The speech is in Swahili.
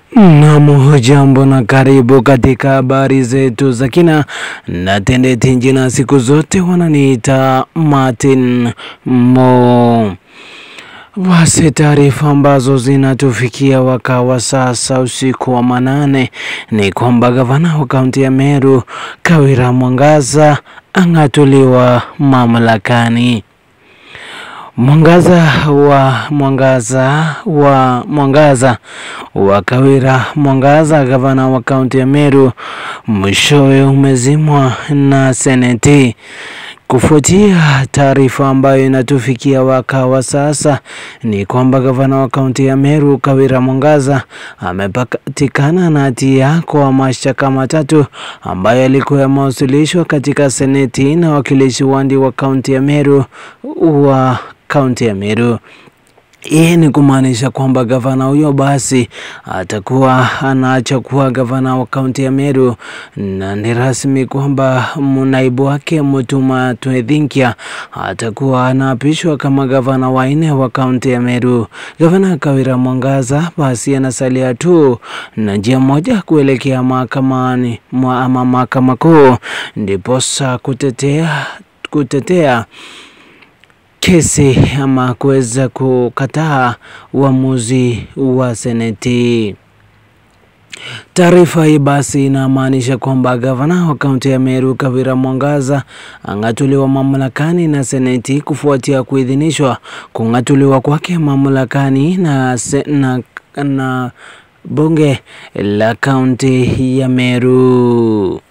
Naam, jambo na karibu katika habari zetu za kina na tendeti njina. Siku zote wananiita Martin Mo. Basi taarifa ambazo zinatufikia wakawa sasa usiku wa manane ni kwamba gavana wa kaunti ya Meru Kawira Mwangaza ang'atuliwa mamlakani. Mwangaza wa Mwangaza wa Mwangaza wa Kawira Mwangaza, gavana wa kaunti ya Meru, mwishowe umezimwa na seneti kufuatia taarifa ambayo inatufikia wakawa sasa ni kwamba gavana wa kaunti ya Meru Kawira Mwangaza amepatikana na hatia kwa mashtaka matatu ambayo yalikuwa yamewasilishwa katika seneti na wakilishi wandi wa kaunti ya Meru wa kaunti ya Meru. Hii ni kumaanisha kwamba gavana huyo basi atakuwa anaacha kuwa gavana wa kaunti ya Meru, na ni rasmi kwamba naibu wake Mutuma Twethinkia atakuwa anaapishwa kama gavana wa nne wa kaunti ya Meru. Gavana Kawira Mwangaza basi anasalia tu na njia moja kuelekea mahakamani ama mahakama kuu, ndiposa kutetea kutetea kesi ama kuweza kukataa uamuzi wa seneti. Taarifa hii basi inamaanisha kwamba gavana wa kaunti ya Meru Kawira Mwangaza ang'atuliwa mamlakani na seneti kufuatia kuidhinishwa kung'atuliwa kwake mamlakani na, na, na bunge la kaunti ya Meru.